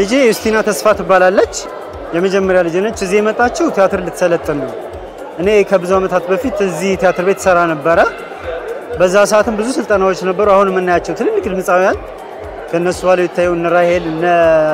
ልጄ ዩስቲና ተስፋ ትባላለች። የመጀመሪያ ልጅ ነች። እዚህ የመጣችው ቲያትር ልትሰለጥን ነው። እኔ ከብዙ ዓመታት በፊት እዚህ ቲያትር ቤት ሰራ ነበረ። በዛ ሰዓትም ብዙ ስልጠናዎች ነበሩ። አሁን የምናያቸው ትልልቅ ድምፃውያን ከእነሱ በኋላ የታዩ እነ ራሄል እነ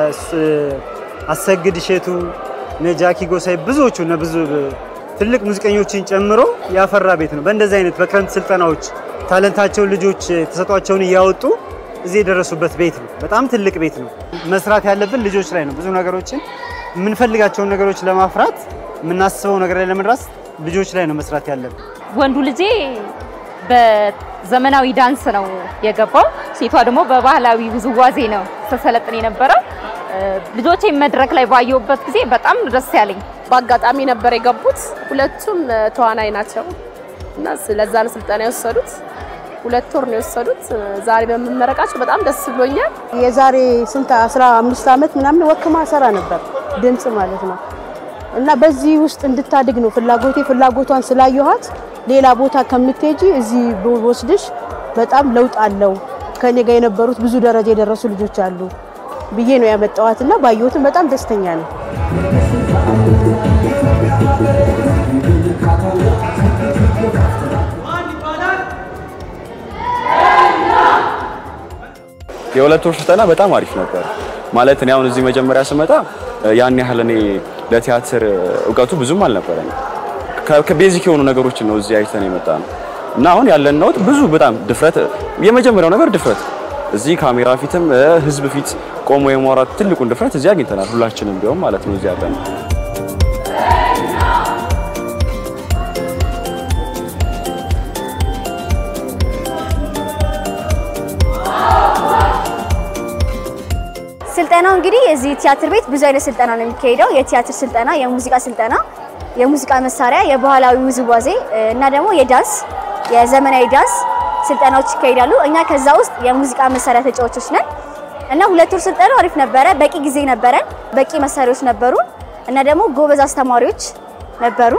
አሰግድ እሸቱ እነ ጃኪ ጎሳይ ብዙዎቹ እነ ብዙ ትልቅ ሙዚቀኞችን ጨምሮ ያፈራ ቤት ነው። በእንደዚህ አይነት በክረምት ስልጠናዎች ታለንታቸውን ልጆች ተሰጧቸውን እያወጡ እዚህ የደረሱበት ቤት ነው። በጣም ትልቅ ቤት ነው። መስራት ያለብን ልጆች ላይ ነው። ብዙ ነገሮችን የምንፈልጋቸውን ነገሮች ለማፍራት የምናስበው ነገር ላይ ለመድረስ ልጆች ላይ ነው መስራት ያለብን። ወንዱ ልጄ በዘመናዊ ዳንስ ነው የገባው፣ ሴቷ ደግሞ በባህላዊ ውዝዋዜ ነው ተሰለጥን የነበረው። ልጆቼ መድረክ ላይ ባየሁበት ጊዜ በጣም ደስ ያለኝ በአጋጣሚ ነበር የገቡት። ሁለቱም ተዋናይ ናቸው እና ስለዛ ነው ስልጠና የወሰዱት። ሁለት ወር ነው የወሰዱት። ዛሬ በመመረቃቸው በጣም ደስ ብሎኛል። የዛሬ ስንት አስራ አምስት ዓመት ምናምን ወክማ ሰራ ነበር ድምፅ ማለት ነው እና በዚህ ውስጥ እንድታድግ ነው ፍላጎቴ። ፍላጎቷን ስላየኋት ሌላ ቦታ ከምትሄጂ እዚህ ወስድሽ በጣም ለውጥ አለው ከኔ ጋር የነበሩት ብዙ ደረጃ የደረሱ ልጆች አሉ ብዬ ነው ያመጣዋት እና ባየሁትም በጣም ደስተኛ ነው። የሁለት ወር ስልጠና በጣም አሪፍ ነበር። ማለት እኔ አሁን እዚህ መጀመሪያ ስመጣ ያን ያህል እኔ ለቲያትር እውቀቱ ብዙም አልነበረኝ። ከቤዚክ የሆኑ ነገሮችን ነው እዚህ አይተን የመጣ ነው እና አሁን ያለን ነው ብዙ በጣም ድፍረት፣ የመጀመሪያው ነገር ድፍረት፣ እዚህ ካሜራ ፊትም ህዝብ ፊት ቆሞ የማውራት ትልቁን ድፍረት እዚህ አግኝተናል። ሁላችንም ቢሆን ማለት ነው እዚህ ያለን ስልጠናው እንግዲህ እዚህ ቲያትር ቤት ብዙ አይነት ስልጠና ነው የሚካሄደው። የቲያትር ስልጠና፣ የሙዚቃ ስልጠና፣ የሙዚቃ መሳሪያ፣ የባህላዊ ውዝዋዜ እና ደግሞ የዳንስ የዘመናዊ ዳንስ ስልጠናዎች ይካሄዳሉ። እኛ ከዛ ውስጥ የሙዚቃ መሳሪያ ተጫዋቾች ነን እና ሁለት ወር ስልጠናው አሪፍ ነበረ። በቂ ጊዜ ነበረን፣ በቂ መሳሪያዎች ነበሩ እና ደግሞ ጎበዝ አስተማሪዎች ነበሩ።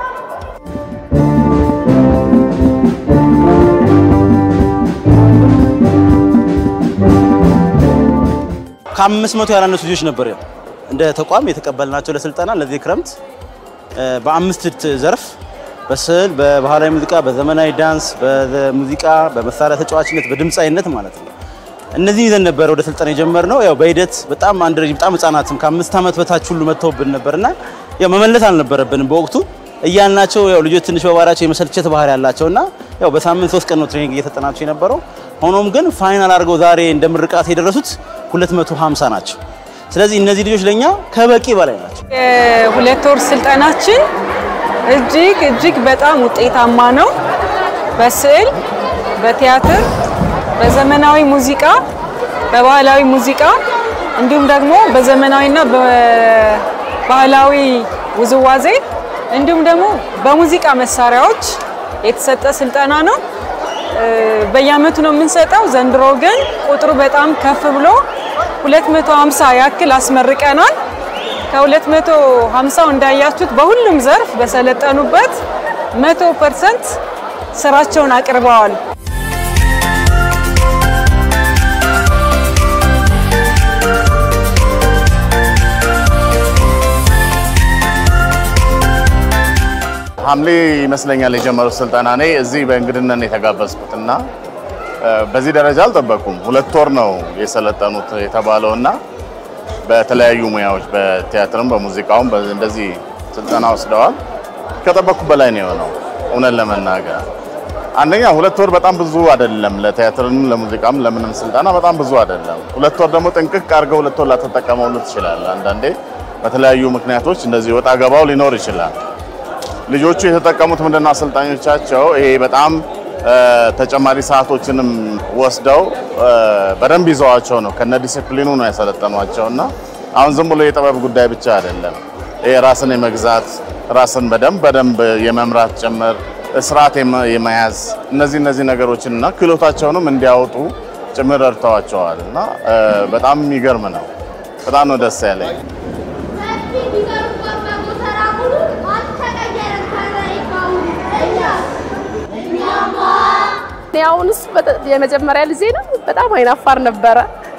ከአምስት መቶ ያላነሱ ልጆች ነበር እንደ ተቋም የተቀበልናቸው ለስልጠና ለዚህ ክረምት በአምስት ዘርፍ በስዕል፣ በባህላዊ ሙዚቃ፣ በዘመናዊ ዳንስ፣ በሙዚቃ፣ በመሳሪያ ተጫዋችነት፣ በድምፃዊነት ማለት ነው። እነዚህ ይዘን ነበር ወደ ስልጠና የጀመርነው። ያው በሂደት በጣም አንድ በጣም ህጻናትም ከአምስት ዓመት በታች ሁሉ መጥተውብን ነበርና ያው መመለስ አልነበረብንም በወቅቱ እያልናቸው ያው ልጆች ትንሽ በባህሪያቸው የመሰልቸት ባህሪ ያላቸውና ያው በሳምንት ሶስት ቀን ነው ትሬኒንግ እየተጠናቸው የነበረው። ሆኖም ግን ፋይናል አድርገው ዛሬ እንደ ምርቃት የደረሱት 250 ናቸው። ስለዚህ እነዚህ ልጆች ለኛ ከበቂ በላይ ናቸው። የሁለት ወር ስልጠናችን እጅግ እጅግ በጣም ውጤታማ ነው። በስዕል፣ በቲያትር፣ በዘመናዊ ሙዚቃ፣ በባህላዊ ሙዚቃ እንዲሁም ደግሞ በዘመናዊና በባህላዊ ውዝዋዜ እንዲሁም ደግሞ በሙዚቃ መሳሪያዎች የተሰጠ ስልጠና ነው። በየአመቱ ነው የምንሰጠው። ዘንድሮ ግን ቁጥሩ በጣም ከፍ ብሎ 250 ያክል አስመርቀናል። ከ250 እንዳያችሁት በሁሉም ዘርፍ በሰለጠኑበት 100% ስራቸውን አቅርበዋል። ሐምሌ ይመስለኛል የጀመሩት ስልጠና። እኔ እዚህ በእንግድነት የተጋበዝኩት እና በዚህ ደረጃ አልጠበቁም። ሁለት ወር ነው የሰለጠኑት የተባለው እና በተለያዩ ሙያዎች በቲያትርም በሙዚቃውም እንደዚህ ስልጠና ወስደዋል። ከጠበቅኩ በላይ ነው የሆነው። እውነት ለመናገር አንደኛ ሁለት ወር በጣም ብዙ አይደለም፣ ለቲያትርም ለሙዚቃም ለምንም ስልጠና በጣም ብዙ አይደለም። ሁለት ወር ደግሞ ጥንቅቅ አድርገው ሁለት ወር ላተጠቀመው ትችላለህ። አንዳንዴ በተለያዩ ምክንያቶች እንደዚህ ወጣ ገባው ሊኖር ይችላል። ልጆቹ የተጠቀሙት ምንድነው አሰልጣኞቻቸው ይሄ በጣም ተጨማሪ ሰዓቶችንም ወስደው በደንብ ይዘዋቸው ነው ከነ ዲሲፕሊኑ ነው ያሰለጠኗቸው እና አሁን ዝም ብሎ የጥበብ ጉዳይ ብቻ አይደለም። ይሄ ራስን የመግዛት ራስን በደንብ በደንብ የመምራት ጭምር ስርዓት የመያዝ እነዚህ እነዚህ ነገሮችን እና ክህሎታቸውንም እንዲያወጡ ጭምር ረድተዋቸዋል እና በጣም የሚገርም ነው። በጣም ነው ደስ ያለኝ። አሁንስ የመጀመሪያ ልጄ ነው። በጣም አይናፋር ነበረ።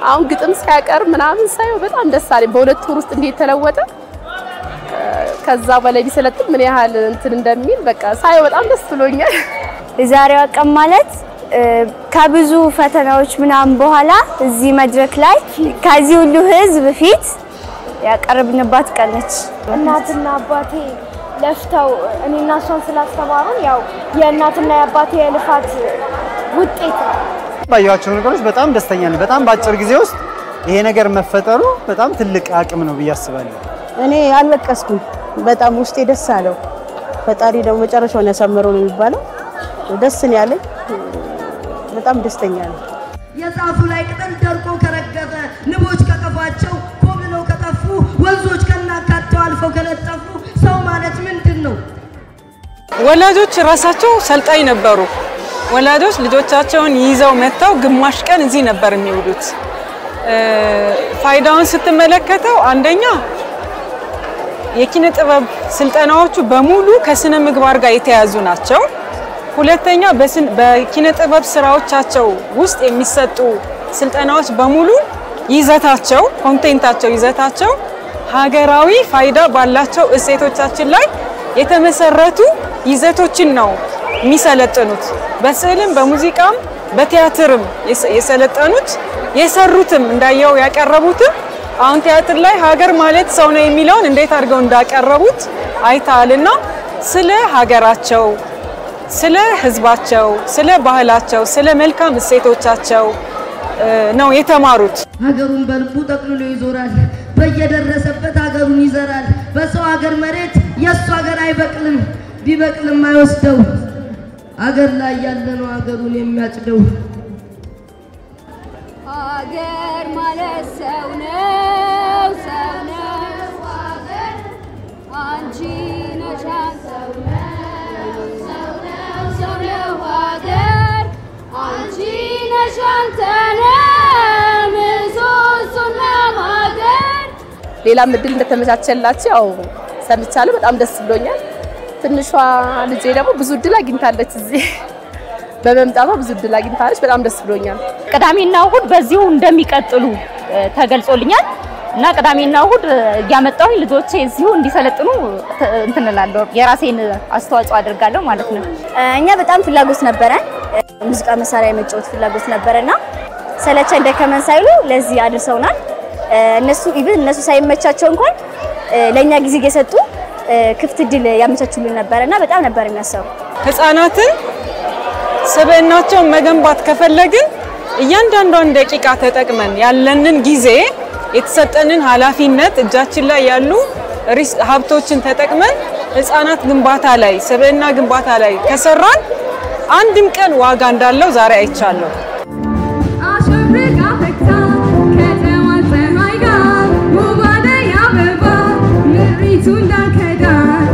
አሁን ግጥም ሲያቀርብ ምናምን ሳየው በጣም ደስ አለኝ። በሁለት ወር ውስጥ እንዴት ተለወጠ። ከዛ በላይ ቢሰለጥን ምን ያህል እንትን እንደሚል በቃ ሳየው በጣም ደስ ብሎኛል። የዛሬዋ ቀን ማለት ከብዙ ፈተናዎች ምናምን በኋላ እዚህ መድረክ ላይ ከዚህ ሁሉ ህዝብ ፊት ያቀረብንባት ቀን ነች። እናትና አባቴ ለፍተው እኔና እሷን ስላስተማሩን ያው የእናትና የአባቴ የልፋት ውጤት ነው። ባየኋቸው ነገሮች በጣም ደስተኛ ነኝ። በጣም በአጭር ጊዜ ውስጥ ይሄ ነገር መፈጠሩ በጣም ትልቅ አቅም ነው ብዬ አስባለሁ። እኔ አልለቀስኩም። በጣም ውስጤ ደስ አለው። ፈጣሪ ደግሞ መጨረሻውን ያሳምረው ነው የሚባለው። ደስ ነው ያለኝ። በጣም ደስተኛ ነኝ። የዛፉ ላይ ቅጠል ደርቆ ከረገፈ፣ ንቦች ከቀፏቸው ኮብልለው ከጠፉ፣ ወንዞች ከናካቴው አልፈው ከነጠፉ ሰው ማለት ምንድን ነው? ወላጆች ራሳቸው ሰልጣኝ ነበሩ። ወላጆች ልጆቻቸውን ይዘው መጥተው ግማሽ ቀን እዚህ ነበር የሚውሉት። ፋይዳውን ስትመለከተው አንደኛ የኪነ ጥበብ ስልጠናዎቹ በሙሉ ከስነ ምግባር ጋር የተያዙ ናቸው። ሁለተኛ በኪነ ጥበብ ስራዎቻቸው ውስጥ የሚሰጡ ስልጠናዎች በሙሉ ይዘታቸው፣ ኮንቴንታቸው፣ ይዘታቸው ሀገራዊ ፋይዳ ባላቸው እሴቶቻችን ላይ የተመሰረቱ ይዘቶችን ነው የሚሰለጥኑት። በስዕልም በሙዚቃም በቲያትርም የሰለጠኑት የሰሩትም እንዳየው ያቀረቡትም አሁን ቲያትር ላይ ሀገር ማለት ሰው ነው የሚለውን እንዴት አድርገው እንዳቀረቡት አይተሃልና ስለ ሀገራቸው፣ ስለ ሕዝባቸው፣ ስለ ባህላቸው፣ ስለ መልካም እሴቶቻቸው ነው የተማሩት። ሀገሩን በልቡ ጠቅልሎ ይዞራል። በየደረሰበት ሀገሩን ይዘራል። በሰው ሀገር መሬት የእሱ ሀገር አይበቅልም፣ ቢበቅልም አይወስደው። ሀገር ላይ ያለ ነው ሀገሩን የሚያጭደው። ሀገር ማለት ሰው ነው፣ ሰው ነው ሀገር አንቺ ነሽ ሰው ነው፣ ሰው ነው ሰው ነው ሀገር አንቺ ነሽ አንተ ነህ ምሰሶና ሀገር ሌላም እድል እንደተመቻቸላቸው ያው ሰምቻለሁ። በጣም ደስ ብሎኛል። ትንሿ ልጄ ደግሞ ብዙ እድል አግኝታለች እዚህ በመምጣቷ ብዙ እድል አግኝታለች። በጣም ደስ ብሎኛል። ቅዳሜና እሁድ በዚሁ እንደሚቀጥሉ ተገልጾልኛል እና ቅዳሜና እሁድ እያመጣሁኝ ልጆቼ እዚሁ እንዲሰለጥኑ እንትን እላለሁ። የራሴን አስተዋጽኦ አድርጋለሁ ማለት ነው። እኛ በጣም ፍላጎት ነበረን፣ ሙዚቃ መሳሪያ የመጫወት ፍላጎት ነበረና ሰለቸን ደከመን ሳይሉ ለዚህ አድርሰውናል። እነሱ ኢቭን እነሱ ሳይመቻቸው እንኳን ለእኛ ጊዜ እየሰጡ ክፍት እድል ያመቻቹልን ነበረና በጣም ነበር የሚያሰሩ ህፃናትን ስብዕናቸውን መገንባት ከፈለግን እያንዳንዷን ደቂቃ ተጠቅመን ያለንን ጊዜ የተሰጠንን ኃላፊነት እጃችን ላይ ያሉ ሀብቶችን ተጠቅመን ህፃናት ግንባታ ላይ ስብዕና ግንባታ ላይ ከሰራን አንድም ቀን ዋጋ እንዳለው ዛሬ አይቻለሁ። አሸብርቃ ፈክታ ከተማ ፀሐይ ጋር ውብ አደይ አበባ ምድሪቱ እንዳልከዳ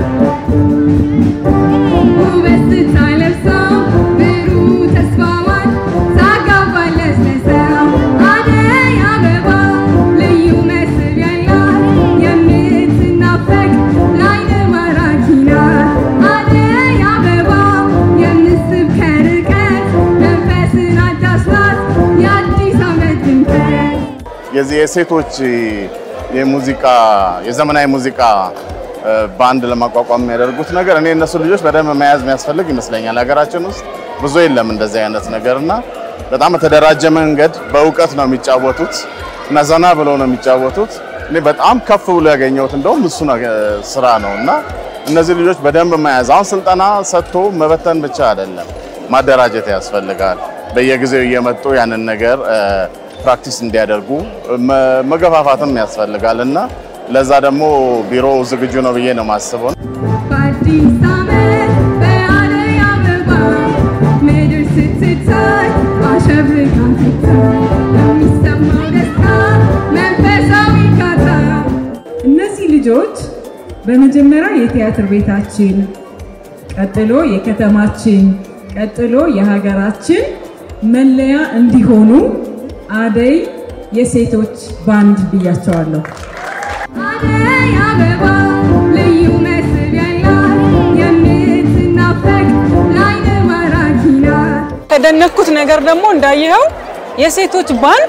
ውበት ስታይ ለብሰው ብሩህ ተስፋዋን ታጋባለች ለሰው አደይ አበባ ልዩ መስል ያላት የምትናፈቅ ለዓይን ማራኪ ናት አደይ አበባ የምስብ ከርቀት መንፈስን አዳሽ ናት የአዲስ ዓመት ድምቀት የዚህ የሴቶች የሙዚቃ የዘመናዊ ሙዚቃ ባንድ ለማቋቋም የሚያደርጉት ነገር እኔ እነሱ ልጆች በደንብ መያዝ የሚያስፈልግ ይመስለኛል። ሀገራችን ውስጥ ብዙ የለም እንደዚህ አይነት ነገር እና በጣም በተደራጀ መንገድ በእውቀት ነው የሚጫወቱት እና ዘና ብለው ነው የሚጫወቱት። እኔ በጣም ከፍ ብሎ ያገኘሁት እንደውም እሱ ስራ ነው እና እነዚህ ልጆች በደንብ መያዝ አሁን ስልጠና ሰጥቶ መበተን ብቻ አይደለም፣ ማደራጀት ያስፈልጋል። በየጊዜው እየመጡ ያንን ነገር ፕራክቲስ እንዲያደርጉ መገፋፋትም ያስፈልጋል እና ለዛ ደግሞ ቢሮ ዝግጁ ነው ብዬ ነው የማስበው። በአዲስ ዓመት በአደይ አበባ ምድር ስትታይ አሸብርቃ ትታይ የሚሰማው ደስታ መንፈሳዊ እርካታ እነዚህ ልጆች በመጀመሪያ የቲያትር ቤታችን፣ ቀጥሎ የከተማችን፣ ቀጥሎ የሀገራችን መለያ እንዲሆኑ አደይ የሴቶች ባንድ ብያቸዋለሁ። አደይ አበባ ልዩ መስል ያላት የምትናፈቅ ለዓይን ማራኪ ናት። ከደነኩት ነገር ደግሞ እንዳየኸው የሴቶች ባንድ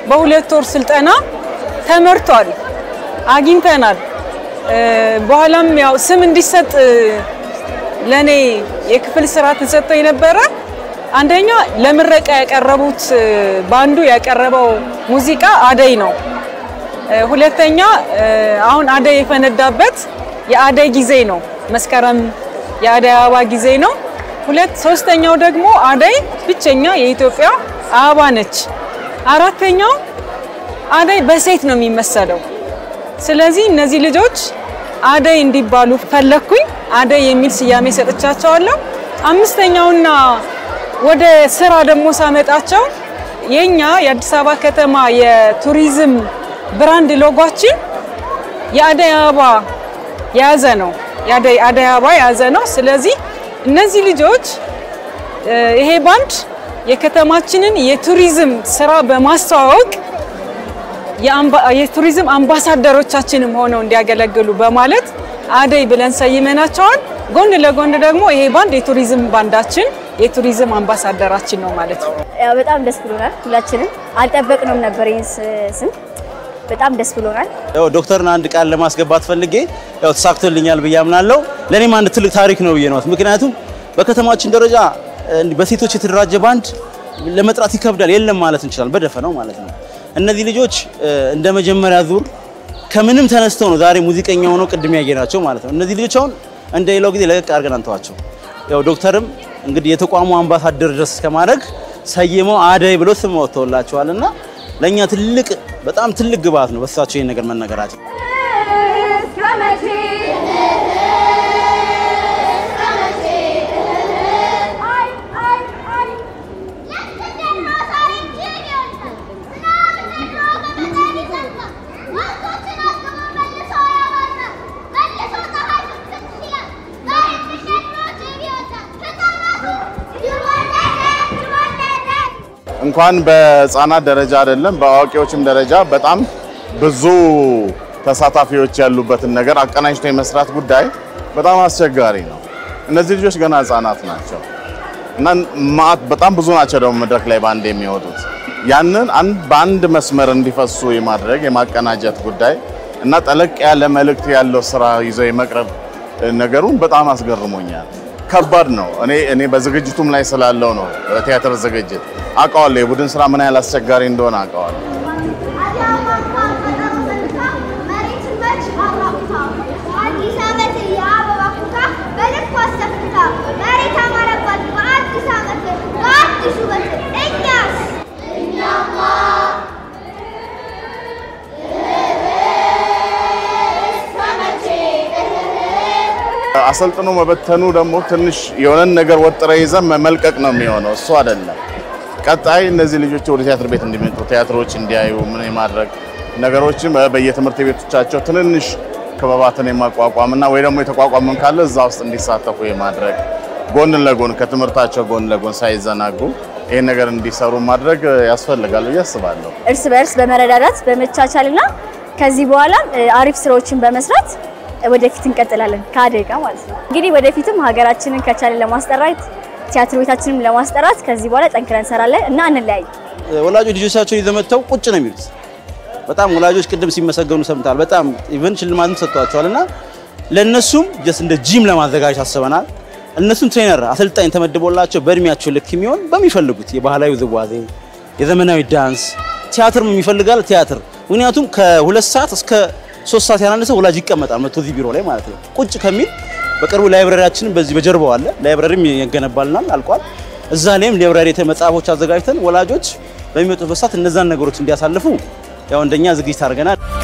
በሁለት ወር ስልጠና ተመርቷል፣ አግኝተናል። በኋላም ያው ስም እንዲሰጥ ለኔ የክፍል ስራ ተሰጥቶ የነበረ አንደኛ ለምረቃ ያቀረቡት ባንዱ ያቀረበው ሙዚቃ አደይ ነው። ሁለተኛ አሁን አደይ የፈነዳበት የአደይ ጊዜ ነው። መስከረም የአደይ አበባ ጊዜ ነው። ሁለት ሶስተኛው ደግሞ አደይ ብቸኛ የኢትዮጵያ አበባ ነች። አራተኛው አደይ በሴት ነው የሚመሰለው። ስለዚህ እነዚህ ልጆች አደይ እንዲባሉ ፈለግኩኝ። አደይ የሚል ስያሜ ሰጥቻቸዋለሁ። አምስተኛውና ወደ ስራ ደግሞ ሳመጣቸው የኛ የአዲስ አበባ ከተማ የቱሪዝም ብራንድ ሎጓችን የአደይ አበባ የያዘ ነው። የአደይ አደይ አበባ የያዘ ነው። ስለዚህ እነዚህ ልጆች ይሄ ባንድ የከተማችንን የቱሪዝም ስራ በማስተዋወቅ የቱሪዝም አምባሳደሮቻችንም ሆነው እንዲያገለግሉ በማለት አደይ ብለን ሰይመናቸዋል። ጎን ለጎን ደግሞ ይሄ ባንድ የቱሪዝም ባንዳችን የቱሪዝም አምባሳደራችን ነው ማለት ነው። ያው በጣም ደስ ብሎናል። ሁላችንም አልጠበቅነውም ነበር ይህን ስም። በጣም ደስ ብሎናል። ያው ዶክተርን አንድ ቃል ለማስገባት ፈልጌ ያው ተሳክቶልኛል ብዬ አምናለሁ። ለእኔም አንድ ትልቅ ታሪክ ነው ብዬ ነው። ምክንያቱም በከተማችን ደረጃ በሴቶች የተደራጀ ባንድ ለመጥራት ይከብዳል፣ የለም ማለት እንችላለን፣ በደፈናው ማለት ነው። እነዚህ ልጆች እንደ መጀመሪያ ዙር ከምንም ተነስተው ነው ዛሬ ሙዚቀኛ ሆነው ቅድም ያየናቸው ማለት ነው። እነዚህ ልጆች አሁን እንደ ሌላው ጊዜ ለቀቅ አድርገን አንተዋቸው። ያው ዶክተርም እንግዲህ የተቋሙ አምባሳደር ድረስ እስከማድረግ ሰይመው አደይ ብሎ ስም ወጥተውላቸዋል እና ለእኛ ትልቅ በጣም ትልቅ ግብአት ነው በሳቸው ይህን ነገር መነገራቸው። እንኳን በህፃናት ደረጃ አይደለም በአዋቂዎችም ደረጃ በጣም ብዙ ተሳታፊዎች ያሉበትን ነገር አቀናጅቶ የመስራት ጉዳይ በጣም አስቸጋሪ ነው። እነዚህ ልጆች ገና ህፃናት ናቸው እና ማዕት በጣም ብዙ ናቸው ደግሞ መድረክ ላይ በአንድ የሚወጡት ያንን አንድ በአንድ መስመር እንዲፈሱ የማድረግ የማቀናጀት ጉዳይ እና ጠለቅ ያለ መልእክት ያለው ስራ ይዘው የመቅረብ ነገሩን በጣም አስገርሞኛል። ከባድ ነው። እኔ እኔ በዝግጅቱም ላይ ስላለው ነው በቲያትር ዝግጅት አውቀዋለሁ። የቡድን ስራ ምን ያህል አስቸጋሪ እንደሆነ አውቀዋለሁ። አሰልጥኖ መበተኑ ደግሞ ትንሽ የሆነን ነገር ወጥረ ይዘን መልቀቅ ነው የሚሆነው። እሱ አይደለም። ቀጣይ እነዚህ ልጆች ወደ ቲያትር ቤት እንዲመጡ ቲያትሮች እንዲያዩ ምን የማድረግ ነገሮችን በየትምህርት ቤቶቻቸው ትንንሽ ክበባትን የማቋቋም እና ወይ ደግሞ የተቋቋመን ካለ እዛ ውስጥ እንዲሳተፉ የማድረግ ጎን ለጎን ከትምህርታቸው ጎን ለጎን ሳይዘናጉ ይህን ነገር እንዲሰሩ ማድረግ ያስፈልጋል ብዬ አስባለሁ። እርስ በእርስ በመረዳዳት በመቻቻልና ከዚህ በኋላ አሪፍ ስራዎችን በመስራት ወደፊት እንቀጥላለን ከአደይ ጋር ማለት ነው። እንግዲህ ወደፊትም ሀገራችንን ከቻለን ለማስጠራት ቲያትር ቤታችንም ለማስጠራት ከዚህ በኋላ ጠንክረን እንሰራለን እና እንለያይ። ወላጆች ልጆቻቸውን ይዘው መጥተው ቁጭ ነው የሚሉት። በጣም ወላጆች ቅድም ሲመሰገኑ ሰምተዋል። በጣም ኢቨን ሽልማትም ሰጥቷቸዋል እና ለእነሱም ጀስት እንደ ጂም ለማዘጋጀት አስበናል። እነሱም ትሬነር አሰልጣኝ ተመድቦላቸው በእድሜያቸው ልክ የሚሆን በሚፈልጉት የባህላዊ ውዝዋዜ፣ የዘመናዊ ዳንስ፣ ቲያትርም የሚፈልጋል ቲያትር ምክንያቱም ከሁለት ሰዓት እስከ ሶስት ሰዓት ያላነሰ ወላጅ ይቀመጣል መጥቶ እዚህ ቢሮ ላይ ማለት ነው። ቁጭ ከሚል በቅርቡ ላይብረሪያችንን በዚህ በጀርባው አለ። ላይብረሪም ይገነባልናል አልቋል። እዛ ላይም ላይብረሪ መጽሐፎች አዘጋጅተን ወላጆች በሚመጡበት ሰዓት እነዛን ነገሮች እንዲያሳልፉ ያው እንደኛ ዝግጅት አድርገናል።